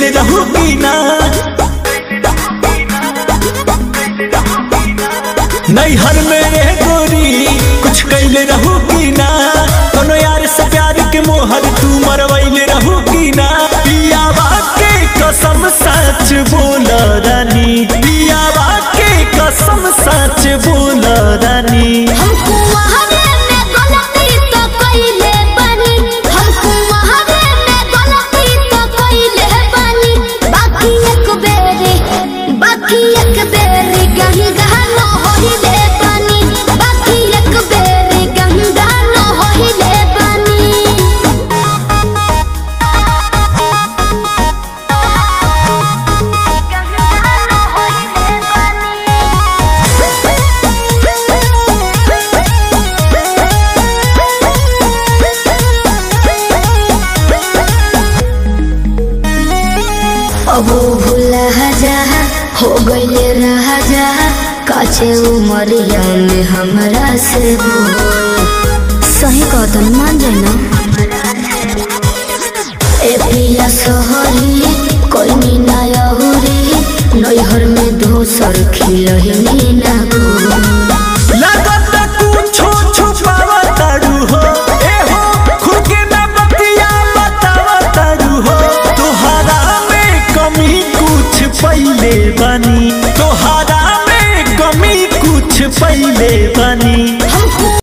कैले रहू की ना नैहर में रे गोरी कुछ कैले रहू की ना कोनो यार से प्यार के मोहर तू मरवैले रहू की ना पियावा के कसम सच बोल रानी पियावा के कसम सच बोल रानी हमको वहावे में गलती तो कइले बानी हमको वहावे में गलती तो कइले बानी बाकी एक बेरी बाकी एक बेरी गंगा न होइले बानी बाकी एक बेरी गंगा न होइले बानी अब भूला जा हो गईले रहा जा काचे उमरिया में हमरा से बोल सही कहतन मान जाए ना ए पिया सहरी कोई नी ना अहुरी नैहर में दोसर खिलही ना गोल लागत कुछो छुपावा तारू हो ए हो खुद के ना बतिया बतावा तारू हो तोहरा में कमी कुछ पहिले बनी तोहरा में कमी कुछ पहिले बनी